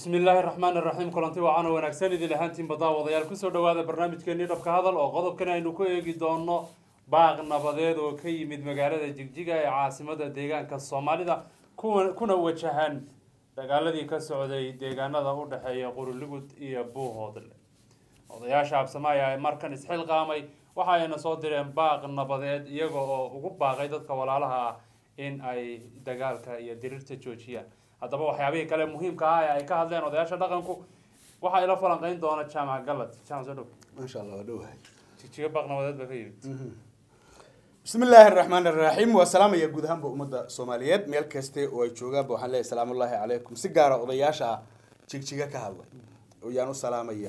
bismi illaahi raxmaan iraxiim kulanti wacaana wanaagsan idin ahaantiin baddaawadayaal kusoo dhawaada barnaamijkeenii dhabka hadal oo qodobkan aynu ku eegi doono baaq nabadeed oo ka yimid magaalada jigjiga ee caasimada deegaanka soomaalida kuwa kuna wajahan dagaaladii ka socday deegaanada u dhexeeya quriligud iyo buuhoodle odayaasha absamaaya ee markan isxilqaamay waxa ayna soo direen baaq nabadeed iyaga oo ugu baaqay dadka walaalaha ah in ay dagaalka iyo diriirta joojiyaan haddaba waxyaabihii kale muhiimka ah ee ay ka hadleen odayaasha dhaqanku waxa ila falanqeyn doona jaamac galad jaamac soo dhow maasha allah waa dhowahay jigjiga baaq nabadeed baa ka yimid bismi illaahi araxmaan araxiim waa salaamaya guud ahaanba ummadda soomaaliyeed meel kaste oo ay joogaanba waxaan leeyahay salaamullaahi calaykum si gaara odayaasha jigjiga ka hadlay ayaan u salaamaya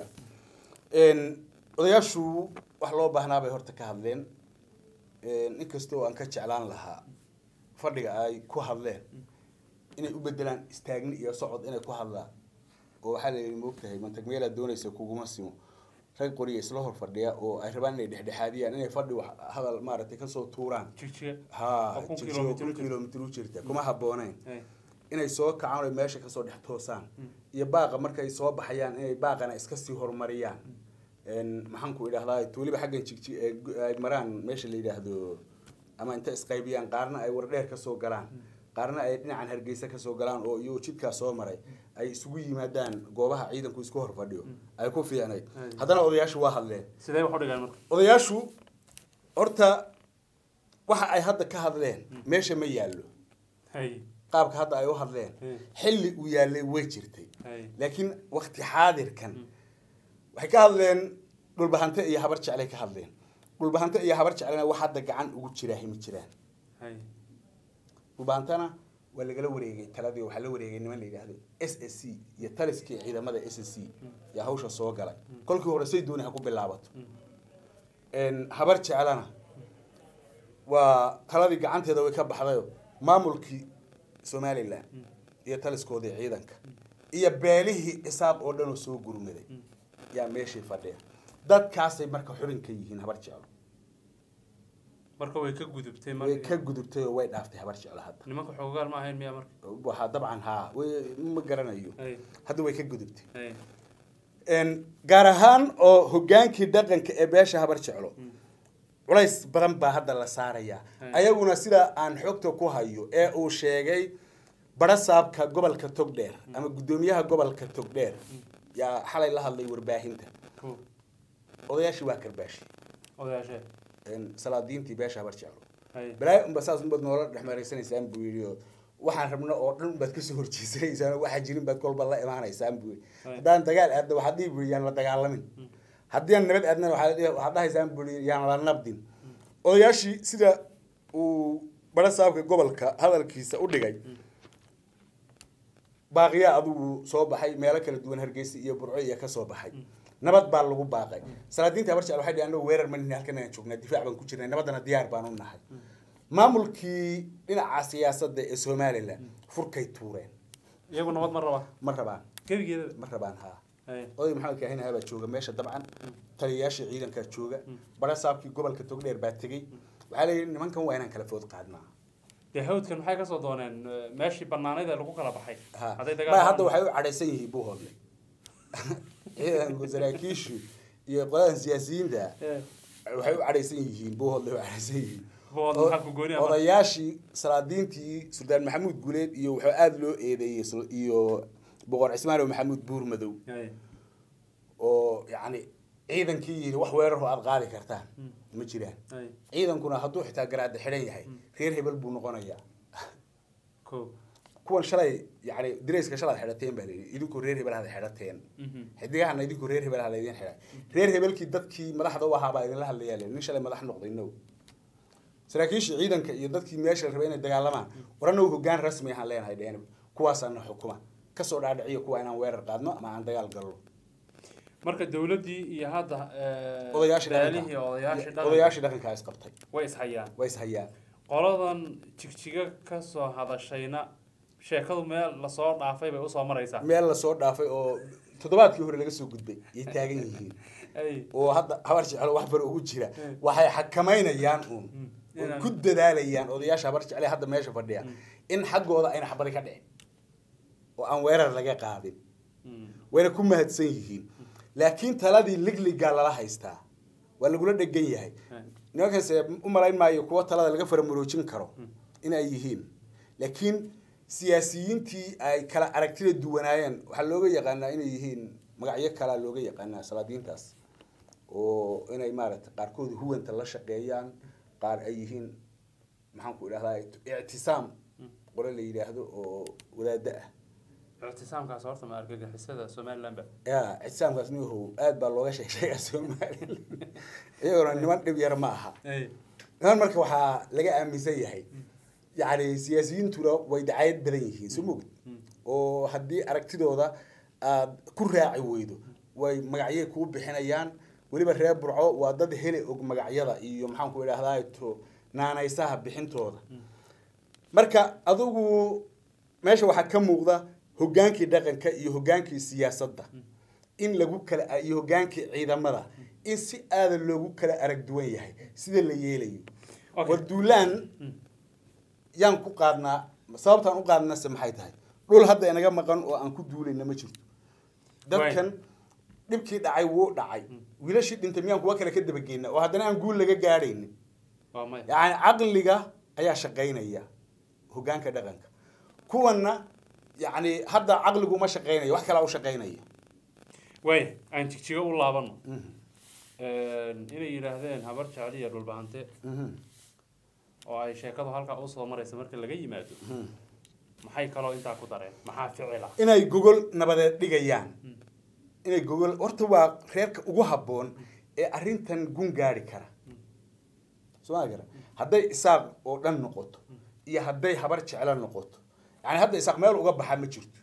odayaashu wax loo baahnaa bay horta ka hadleen inkasta oo aan ka jeclaan lahaa fadhiga ay ku hadleen inay u bedelaan istaagni iyo socod inay ku hadlaan oo waxaa la yidhi moogtahay mantag meelaad doonaysa kuguma simo rag qoriya isla hor fadhiya oo ay rabaan inay dhexdhexaadiyaan inay fadhi wax hadal maaragtay kasoo tuuraan jigjiga ha oo kun jigjiga kilomitir u kun jirta. kilomitir u jirta kuma habbooneyn Hey. inay soo kacaan oo meesha kasoo dhex toosaan iyo baaqa markay soo baxayaan inay baaqana iska sii horumariyaan maxaan ku idhahdaa weliba xaggan jigji ee gu- ay maraan meesha la yidhaahdo ama inta isqaybiyaan qaarna ay wardheer kasoo galaan qaarna ay dhinacan hargeysa kasoo galaan oo iyagoo jidkaa soo maray ay isugu yimaadaan goobaha ciidanku isku hor fadhiyo ay ku fiicnayd haddana odayaashu waa hadleen sidee wax u dhigaan marka odayaashu horta waxa ay hadda ka hadleen meesha ma yaallo hay qaabka hadda ay u hadleen Hmm. xilli uu yaallay way jirtay hay laakiin wakti xaadirkan waxay ka hadleen dhulbahante iyo habar jeclay ka hadleen dhulbahante iyo habar jeclena wax hadda gacan ugu jiraa himi jiraan hay dhulbahantana waa lagala wareegay taladii waxaa la wareegay niman la yidhaahdo s s c iyo taliskii ciidamada s s c yaa hawsha soo galay kolkii hore say dooni ha ku bilaabato habar jeclana waa taladii gacanteeda way ka baxdayo maamulkii somalilan iyo taliskoodii ciidanka iyo beelihii isaaq oo dhan oo soo gurmaday yaa meeshii fadhiya dadkaasay marka xubin ka yihiin habar jeclo marka way ka gudubtay way marka ka gudubtay oo way dhaaftay habar jeclo hadda nimanka xoogaal ma ahayn miya marka waxaa dabcan haa way ma garanayo hay hadda way ka gudubtay hay Een, gaar ahaan oo hogaankii dhaqanka ee beesha habar jeclo culays badan baa hadda la saarayaa Hmm. ayaguna sida aan xogta ku hayo ee uu sheegay barasaabka gobolka togdheer ama guddoomiyaha gobolka togdheer yaa xalay la hadlay warbaahinta ko odayaashii waa karbaashi odayaashee Een, salaadiintii beesha habar jeclo hay balaayo unba saas unbaad noola dhexmeeraysanaysaan buu yidhi oo waxaan rabna oo dhan unbaad kasoo horjeesanaysaan oo waxaa jirin baad kolba la imaanaysaan buu yidhi Right. haddaan dagaal aadna waxaad dhihi buu yidhi yaan la dagaalamin haddii aan nabad aadnana waxaad dhihi- waxaad dhahaysaan buu yidhi yaan la nabdin odayaashii sida uu bara saabka gobolka hadalkiisa u dhigay baaqiyaa adigu soo baxay meelo kala duwan hargeysa iyo burco iyo ka soo baxay nabad baa lagu baaqay salaadiinta habar jecel waxay dhihi annagu weerar ma nihin halkan aan joognaa difaac baan ku jirnay nabaddana diyaar baan u nahay maamulkii dhinaca siyaasadda ee somalilan furkay tuureen iyagu nabad ma raba ma rabaan gebigeeda ma rabaan haa hay oday maxamed kaahinaha baa jooga meesha dabcan taliyayaashii ciidankaa jooga bara saabkii gobolka togdheer baa tegey waxaa leeyihi nimankan waa inaan kala food qaadnaa dee hawdkan maxay kasoo dooneen eh, meeshii banaanayd ee lagu kala baxay ha hadday ma hadda dagaal waxay u cadhaysan yihiin buuhoodle ciidanku saraakiishu iyo qoladan siyaasiyiinta Eh, waxay u cadhaysan yihiin buuhoodle u cadhaysan yihiin Buuhoodle O- maxaa ku gooni ah marka? odayaashii salaadiintii suldaan maxamuud guuleed iyo waxaa aada loo eedeeyey sul- iyo boqor cismaanow maxamuud buur madow hay oo yacni ciidankii yidhi wax weeraroo aada qaadi kartaan ma jiraan hay ciidankuna hadduu xitaa garaada xidhan yahay reer hebel buu noqonayaa ko kuwan shalay yani dirayska shalaad xidhateen baa layidhi idinkoo reer hebel hada xidhateen Mhm. xidigahana idinkoo reer hebel hada idin xidhay reer hebelkii dadkii madaxda u ahaa baa idinla hadlayaa layidhi nin shalay madax noqday no saraakiishii ciidanka iyo dadkii meesha la rabay inay dagaalamaan war annagu hoggaan rasmi ahaan leenahay dheen kuwaasaana xukuma kasoo dhaadhiciyo kuwa inaan weerar qaadno ama aan dagaal galno marka dawladdii iyo hadda eh, odayaashii beelihii dhaqanka odayaashii dhaqanka odayaashii dhaqankaa isqabtay way ishayaan way ishayaan qoladan jigjiga kasoo hadashayna sheekadu meel lasoo dhaafay bay usoo maraysaa meel lasoo dhaafay oo toddobaadkii hore laga soo gudbay yay taagan yihiin ay oo hadda habar jeclo wax bar ugu jira Mm. waxay xakamaynayaan uun Mm. oo Inaan- ku dadaalayaan odayaasha habar jecle hadda meesha fadhiya in xaggooda ayna xabadi ka dhicin oo aan weerar laga qaadin Mm. wayna ku mahadsan yihiin laakiin taladii ligligaa lala haystaa waa lagula dhegan yahay nimankaase u malayn maayo kuwa talada laga faramuroojin karo inay yihiin laakiin siyaasiyiintii ay kala aragtida duwanaayeen waxaa looga yaqaanaa inay yihiin magacyo kalaa looga yaqaanaa salaadiintaas oo inay maaragtay qaarkood huwanta la shaqeeyaan qaar ay yihiin maxaan ku idhahdaa ictisaam qole la yidhaahdo oo wadaado ah ictisaamkaas horta ma argagixisada somaliland ba ya ictisaamkaas niyahow aad baa looga sheeg sheegaa somalilan iyagona niman dhib yar ma aha niman marka waxaa laga aaminsan yahay yacni siyaasiyiintuna way dacayad badan yihiin soo mogid oo haddii aragtidooda aad ku raaci weydo way magacyay kuu bixinayaan weliba reer burco waa dad hele og magacyada iyo maxaan ku idhahdaa to naanaysaha bixintooda marka adigu meesha waxaa ka muuqda hogaankii dhaqanka iyo hogaankii siyaasadda in lagu kala iyo hogaankii ciidamada in si aada loogu kala arag duwan yahay sida la yeelayo Okay. war duulaan yaan ku qaadnaa sababtaan u qaadnase maxay tahay dhul hadda inaga maqan oo aan ku duulayna ma jirto dadkan dhibkii dhacay wuu dhacay wiilashii dhintay miyaan kuwa kale ka dabageyna oo haddana aan guul laga gaadhaynin waa maya yacni caqliga ayaa shaqaynaya hogaanka dhaqanka kuwanna yacni hadda caqligu ma shaqaynaya wax kalaa u shaqaynaya way aan jigjigo u laabano inay yidhaahdeen habar jecel iyo dhulbahante Mhm. oo ay sheekadu halkaa usoo maraysa marka laga yimaado maxay kaloo intaa ku dareen maxaa ficila inay gogol nabadeed dhigayaan inay gogol horta waa reerka ugu habboon ee arrintan gun gaari kara soo ma gara hadday isaaq oo dhan noqoto iyo hadday habar jeclo noqoto yani hadda isaaq meel uga baxa ma jirto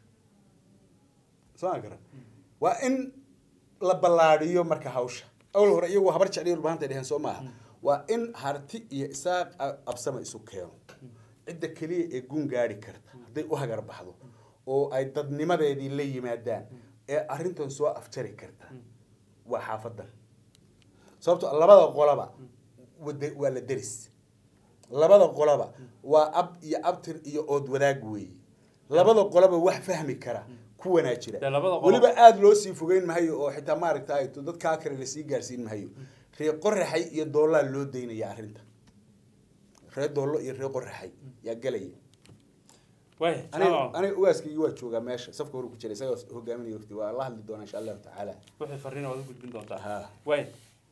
soo ma gara waa in la ballaadhiyo marka hawsha awal hore iyagoo habar jecliyo dhulbahantay dheheen soo maaha waa in harti iyo isaaq a- absama isu keeno cidda keliya ee gun gaari karta hadday u hagar baxdo oo ay dadnimadeedii la yimaadaan ee arrintan soo afjari karta waa xaafadan sababto labada qolaba wada- waa la deris labada qolaba waa ab iyo abtir iyo ood wadaag weeye labada qolaba wax fahmi kara ku wanaajira Dee labada qolo- weliba aada loo sii fogeyn mahayo oo xitaa maaragta ay to dadkaa kale lasii gaarsiin mahayo ree qoraxay iyo doolaa loo daynaya arrinta ree doollo iyo ree qoraxay yaa gelaya way aniga aniga ugaaskaygi waa joogaa meesha safka hore ku jira isaga hogaaminaya waqti waa la hadli doonaa insha allahu tacaala wixii fariin waad u gudbin doontaa Ha. way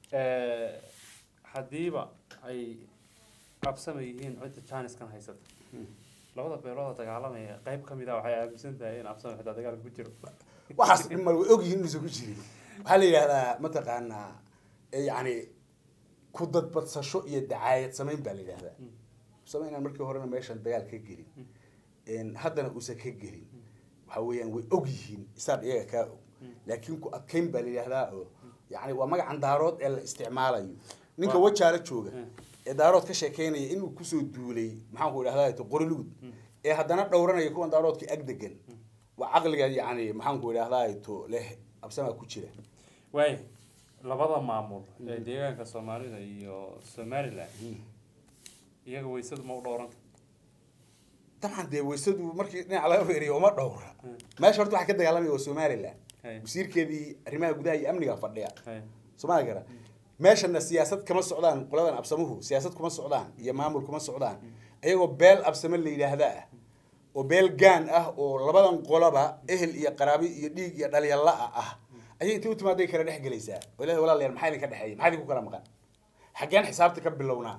haddiiba ay qabsama yihiin cidda jaaniskan haysata labada beelooda dagaalamaya qayb ka mid a waxay aaminsan tahay in absama xitaa dagaalka ku jiro waxaas dhimal way ogyihiin inuusan ku jirin waxaa la yidhahdaa mataqaanaa eh, yacni ku dadbadsasho iyo dacaayad samayn baa la yidhahdaa samaynaan markii horena meeshan dagaal ka gelin En, haddana uusan ka gelin waxa weeyaan way og yihiin isaad iyaga kaa og laakiin ku adkayn baa la yidhahdaa oo yacni waa magacan daarood ee la isticmaalayo ninka Waa- wajaala jooga Mm. ee daarood ka sheekeynaya inuu kusoo duulay maxaan ku idhahdaa to qorilugud ee haddana dhowranaya kuwan daaroodka ag degan waa caqliga yacni maxaan ku idhahdaa to leh absamaa ku jira way labada maamul ee deegaanka soomaalida iyo somaliland iyaga waysadu ma u dhowranta dabcan dee waysadu markii dhinaca laga fiiriyo uma dhowra Mm. meesha horta waxaa ka dagaalamaya waa somaliland Hay. wasiirkeedii arrimaha gudaha iyo amniga fadhiya Hay. somaali gara meeshana siyaasad kama socdaan qoladan absamuhu siyaasad kuma socdaan iyo maamul kuma socdaan iyagoo beel absame la yidhaahda ah oo beel gaan ah oo labadan qolaba ehel iyo qaraabi iyo dhiig iyo dhalyalla ah ayay intay u timaaday kala dhex gelaysaa oo ilaahay walaalayaal maxaa idinka dhexeeya maxaa idinku kala maqan xaggeen xisaabta ka bilownaa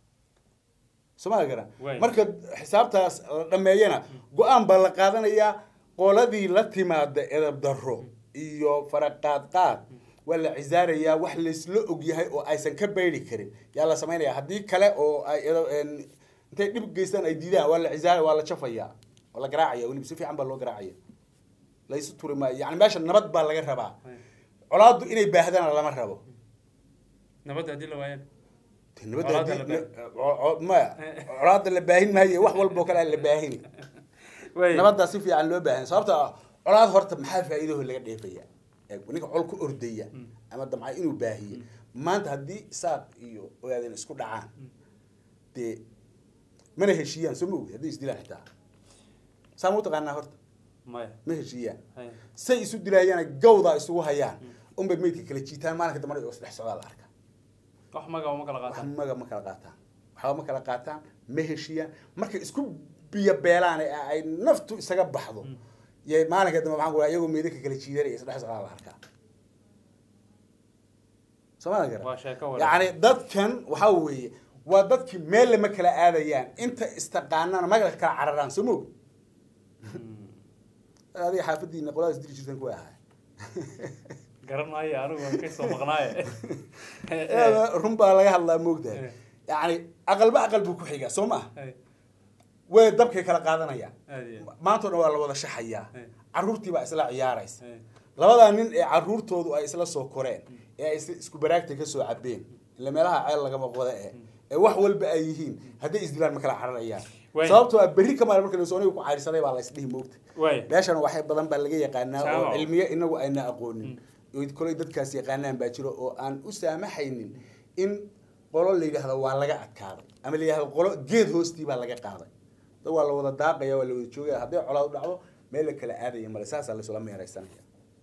somaali gara Waay. marka xisaabtaas la dhameeyana go-aan baa la qaadanayaa qoladii la timaada edab darro iyo faraqaadqaad waa la cisaarayaa wax laysla ogyahay oo aysan ka bayri karin yaa la samaynaya haddii kale oo ay edo- en, intay dhib geystaan ay diidaan waa la cisaara waa la jafayaa waa la garaacaya weliba si fiican baa loo garaacaya laysu turi maayo yani meesha nabad baa laga rabaa Hay. colaaddu inay baahdana lama rabo nabadda haddii la waayaan Dee nabadda Colaadda haddii- la co- co- maya colaadda la baahin maayo wax walba oo kale aan la baahini way nabaddaa si fiican loo baahan sababta ah, colaad horta maxaa faa'iidaho laga dheefaya Eeg, ninka col ku ordaya ama damca inuu baahiye maanta haddii saaq iyo ogaadeen isku dhacaan dee mana heshiiyaan soo ma ogi haddii isdilaan xitaa saa ma u taqaanaa horta maya ma heshiiyaan hay say isu dilaayaan gawdaa isugu hayaan unbay meydka kala jiitaan maalinka dambana oo isdhex socdaa la arkaa wax maga ma kala wax qaataan maga ma kala qaataan waxba ma kala qaataan ma heshiiyaan markay isku biyo beelaan ee ay naftu isaga baxdo yay maalinka dambe maxaan ku dhaha iyagoo meydka kala jiidanaya isdhex socdaa la arkaa soomaalia gara waa sheeko wanaagsan yacni dadkan waxaa weeye waa dadkii meel lama kala aadayaan inta istaqaanana maga kala cararaan soo moog adiga xaafadiina qoladaas diri jirtan kuwa ahaa garan maayo anigu waan ka soo maqnaaye run baa laga hadlaa moogtahay Eh. yacni aqalba aqal buu ku xigaa soo ma Hay, way dabkay kala qaadanayaan aad iyo aad. maanta o dhan waa la wada shaxayaa Eh. carruurtii baa isla ciyaaraysa Hay, labadaa nin ee carruurtoodu ay isla soo koreen ee ay is- isku baraagta ka soo cabeen ila meelaha ceel lagama qoda eh ee wax walba ay yihiin hadday isdilaan ma kala cararayaan Waay. sababtoo ah berri kamaal marka lasoniga ku cayrsaday baa la isdhihi moogta waay meeshan waxay badan baa laga yaqaanaa oo Jaamac. cilmiye inagu ayna aqoonin oo kolay dadkaas yaqaanaan baa jiro oo aan u saamaxaynin in qolo la yidhaahdo waa laga adkaaday ama la yidhahdo qolo geed hoostii baa laga qaaday dad waa la wada daaqaya waa la wada joogaya hadday colaad dhacdo meel la kala aadaya male saasaa laysula meeraysanaya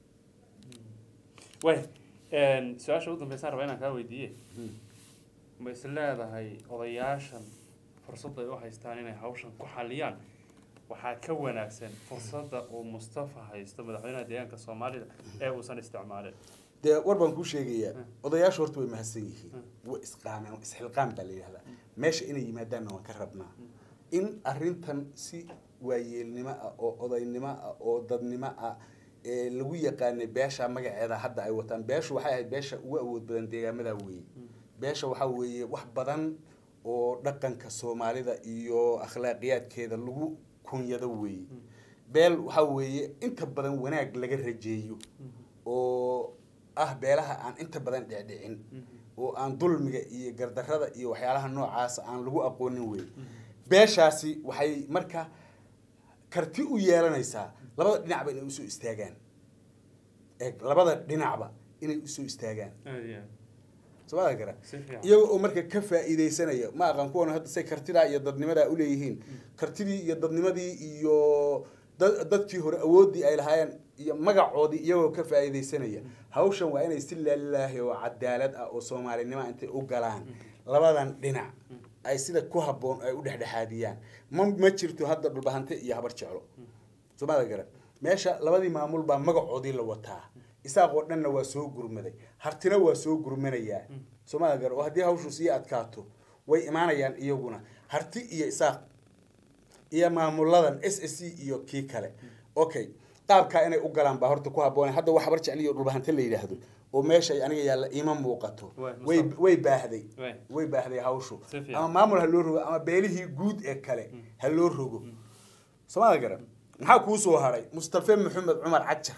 way su-aasha ugu dambeysaan raba inaan kaa weydiiye ma is leedahay odayaashan fursadda ay u haystaan inay hawshan ku xaliyaan waxaa ka wanaagsan fursadda uu mustafa haysto madaxweynaha deegaanka soomaalida ee uusan isticmaalin dee war baan kuu sheegayaa Hmm. odayaashu horta way mahadsan yihiin Hmm. way isqaameen isxilqaam baa la yidhahdaa meesha inay yimaadaanna waan ka rabnaa in arrintan si waayeelnimo ah oo odaynimo ah oo dadnimo ah ee lagu yaqaanay beesha magaceeda hadda ay wataan beeshu waxay ahayd beesha ugu awood badan deegaamada weeye beesha waxaa weeye wax badan oo dhaqanka soomaalida iyo akhlaaqiyaadkeeda lagu kunyado weeye beel waxaa weeye inta badan wanaag laga rajeeyo oo ah beelaha aan inta badan dhicdhicin oo aan dulmiga iyo gardarrada iyo waxyaalaha noocaasa aan lagu aqoonin wey beeshaasi waxay marka karti u yeelanaysaa labada dhinacba inay usoo istaagaan eeg labada dhinacba inay usoo istaagaan aad iyo aad soomaalia gara si fiican iyaga oo marka ka faa'iidaysanaya ma aqaan kuwan hadda say kartidaa iyo dadnimadaa uleeyihiin kartidii iyo dadnimadii iyo da- dadkii hore awooddii ay lahaayeen iyo magacoodii iyagoo ka faa'iidaysanaya hawshan waa inay si laalaahi oo cadaalad ah oo soomaalinimo intay u galaan labadan dhinac ay sida ku habboon ay u dhexdhexaadiyaan ma ma jirto hadda dhulbahante iyo habar jeclo soomaalia gara meesha labadii maamul baa magacoodii la wataa isaaq oo dhanna waa soo gurmaday hartina waa soo gurmanayaa soomaalia gara oo haddii hawshu sii adkaato way imaanayaan iyaguna harti iyo isaaq iyo maamuladan s s c iyo kii kale okay qaabkaa inay u galaan baa horta ku habboon hadda wax habar jecliyo dhulbahante la yidhaahdo oo meesha aniga yaalla ima muuqato Waay, way Mustafa. way baahday Waay. way baahday hawshu Si fiican. ama maamul ha loo rogo ama beelihii guud ee kale ha loo rogo soomaalia garan maxaa kuu soo haray mustafe maxamed cumar cajar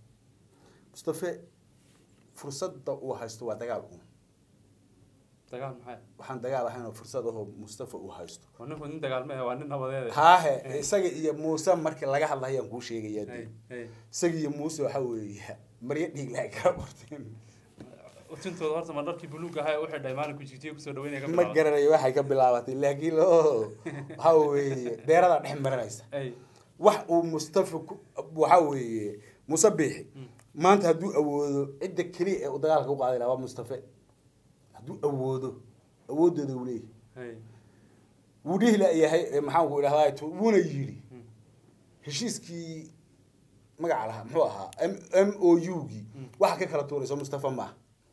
mustafe fursadda uu haysto waa dagaal uun dagaal maxay waxaan dagaal ahayn oo fursad ahoo mustafa uu haysto waa ninku nin dagaal maahe waa nin nabadeede haahe isaga iyo muuse markii laga hadlayaan kuu sheegayaa Hay, dee hay. isaga iyo muuse waxaa weeye maryo dhiigla ay kala qorteen utintooda horta ma dharkii buluug ahaa ee u xidhay maalinku jigjiga kusoo dhaweynaya ka ma bilaabay garanayo waxay ka bilaabatay laakiin o waxaa weeye deeradaa dhex marinaysa ay wax uu mustafa ku waxaa weeye muuse biixi maanta hadduu awoodo cidda keliya ee uu dagaalka u qaadi lahaa waa mustafe hadduu awoodo awoodooda uu leeyahay hay wuu dhihi layahay ee maxaanku idhahdaa tu- wuuna yidhi heshiiskii magaca lahaa muxuu ahaa m m o u gii waxa ka kala tuurayso mustafa ma ah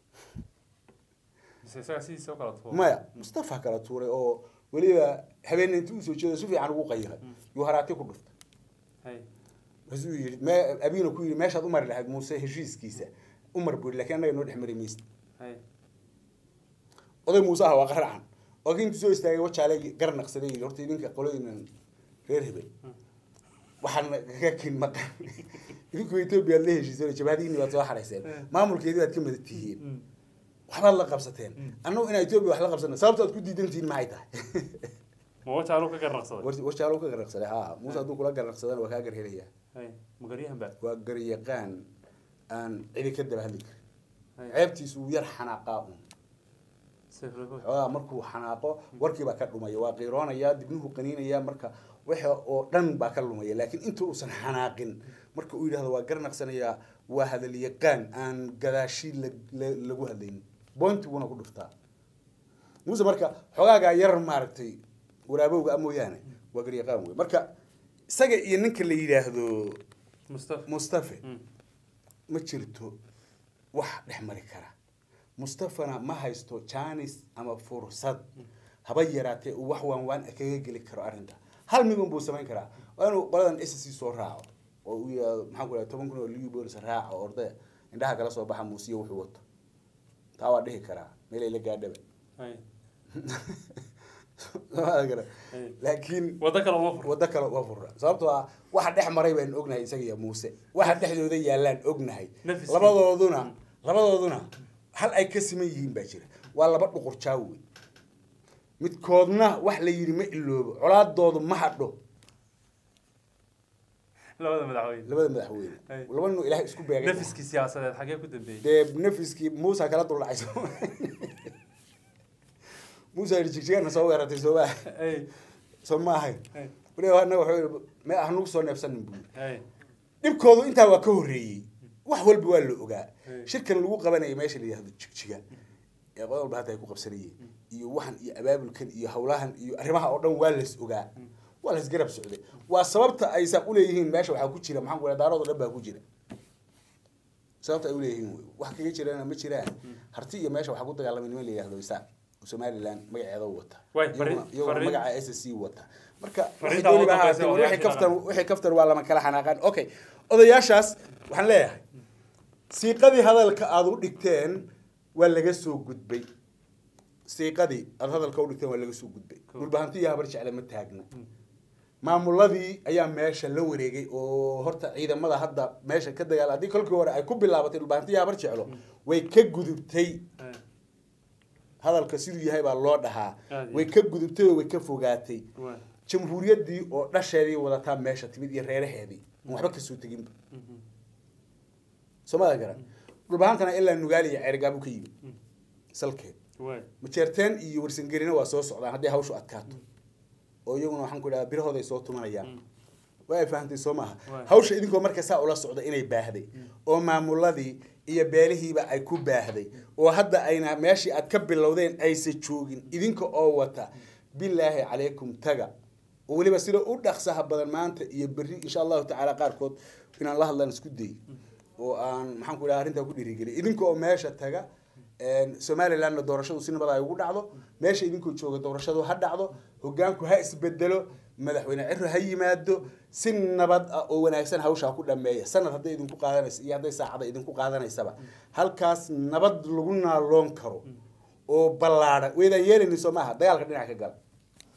mise isaga sidiisa u kala tuuro maya mustafa kala tuuray oo weliba habeenna intii usoo jeedo si fiican ugu qayiray yuu haraati ku dhuftay hay markaasuu yidhi me abiina ku yidhi meeshaad u mari lahayd muuse heshiiskiisa u mar buri lakiin annaga noo dhex mari maysid hay oday muuse ah waa qaracan oo kii intuu soo istaagay wajaale gar naqsaday yidhi horta idinka qolooyinan reer hebel waxaan kaga kin maqan idinku etoobiya aad la heshiiseen jabhadiini baad soo xarayseen maamulkeedii baad ka mada tihiin waxbaad la qabsateen annagu inaa etoobiya wax la qabsana sababta aad ku diidan tihiin maxay tahay ma wajaalu ka garnaqsaday war- warjaalo ka garnaqsaday ha muuse hadduu kula garnaqsadana waa kaa garhelayaa hay magaryahan baa waa garyaqaan aan cidi ka daba hadli karin hay ceebtiisu uu yar xanaaqaa un sifrigo xoogaa markuu xanaaqo warkiibaa ka dhumaya waa qiiroonaya dibnuhu qaniinaya marka waxa oo dhan baa ka lumaya laakiin inta uusan xanaaqin marka uu yidhahdo waa garnaqsanayaa waa hadal yaqaan aan gadaashi la- la- lagu hadlaynin bointi buuna ku dhuftaa muuse marka xogaagaa yar maaragtay waraabowga a mooyaane waa garyaqaan wey marka isaga iyo ninka la yidhaahdo mustafa mustafe Mm. ma jirto wax dhex mari kara mustafana ma haysto janis ama fursad haba yaraatee uu wax waan waan kaga geli karo arrinta hal midun buu samayn karaa waa inuu qoladan s c soo raaco oo uu yidhahdo maxaan ku dhahay toban kun oo liu bolis raaca oo ordaya indhaha kala soo baxa muusiya wuxuu wato taa waa dhihi karaa meelay la gaadhaba Hay. Soomaalida kale. Hay. laakiin waddo kale uma furo waddo kale waa furra sababtoo ah waxa dhex maray baan ognahay isaga iyo muuse waxa dhexdooda yaallaan ognahay Nafiskii. labadooduna labadooduna hal ay ka siman yihiin baa jira waa laba dhuqur jaawe midkoodna wax la yidhi ma iloobo colaadoodu ma hadho labada madaxweyne labada madaxweyne Ay. laba nin oo ilaahay isku beegay nafiskii siyaasadeed xagee ku dambeeyey dee nafiskii muusa kala duldhacay soo muusa yidhi jigjigana soo weerartay soo ma Hay. soo ma ahayn Hay. waliba annaga wuxuu yidhi me hanugu soo neefsanin buu yidhi. Hay. dhibkoodu intaa waa ka horreeyey wax walba waa la ogaa Hey. shirkan lagu qabanaya meesha la yihahdo jigjiga ee qod walba hadda ay ku qabsanayeen iyo waxan iyo abaabulkan iyo hawlahan iyo arrimaha oo dhan waa las ogaa waa las garab socday waa sababta ay saa uleeyihiin meesha waxaa ku jira maxaan ku dhaha daarood oo dhan baa ku jira sababta ay uleeyihiin wey wax kaga jirana ma jiraan harti iyo meesha waxaa ku dagaalamay niman la yihahdo isaaq oo somaliland magaceeda u wata Way, Iyaguna- fariin- iyaguna fariin- magaca s c wata marka Fariinta wixii dooni ugu baa dambaysa ahaatee, war wixii odayaashii kaftan dhaqan. wixii kaftan waa lama kala xanaaqaan okay odayaashaas waxaan leeyahay siiqadii hadalka aad u dhigteen waa laga soo gudbay siiqadii aad hadalka u dhigteen waa laga soo gudbay Cool. dhulbahanti iyo habar jecle ma taagna maamuladii ayaa meesha la wareegay oo horta ciidamada hadda meesha ka dagaal haddii kolkii hore ay ku bilaabatay dhulbahanti iyo habar jeclo way ka gudubtay Hay. hadalka siduu yahay baa loo dhahaa Aad iyo way ka gudubtay oo way ka fogaatay Way. jamhuuriyaddii oo dhasheedii wadataa meesha timid iyo reeraheedii aan waxba kasoo teginba Mhm. soomada garan dhulbahantana ilaa nugaali iyo ceergaabu ka yimid salkeed Way. majeerteen iyo warsangerina waa soo socdaan hadday hawshu adkaato oo iyaguna waxaan ku idhaha birahooda ay soo tumanayaan Mm. waa ay fahamtay soo maaha Waay. hawsha idinkoo marka saa ula socda inay baahday oo maamuladii iyo beelihiiba ay ku baahday oo hadda ayna meeshii aad ka bilowdeen aysa joogin idinka oo wata bilaahi calaykum taga oo weliba sida u dhaqsaha badan maanta iyo berri insha allahu tacaala qaarkood inaan la hadlaan isku day oo aan maxaan ku idhaha arrintaa ku dhiirigeliy idinka oo meesha taga somalilandna doorashadu si nabad ay ugu dhacdo meesha idinkoo jooga doorashadu ha dhacdo hogaanku ha isbedelo madaxweyne ciro ha yimaado si nabad ah oo wanaagsan hawshaa ku dhameeya sanad hadday idinku qaadanaysa iyo hadday saacada idinku qaadanaysaba halkaas nabad lagu naaloon karo oo ballaadhan weydaan yeelayni soo maaha dagaalka dhinac ka gala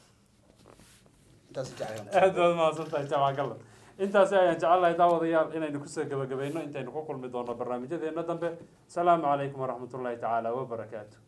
intaas jeclaan aad baad mahadsantahay jaamac gallan intaasi ayaan jecelnahay daawadayaal inaynu kusoo gebagabayno intaynu ku kulmi doono barnaamijyadeena dambe asalaamu calaykum waraxmatullaahi tacaala wabarakaatu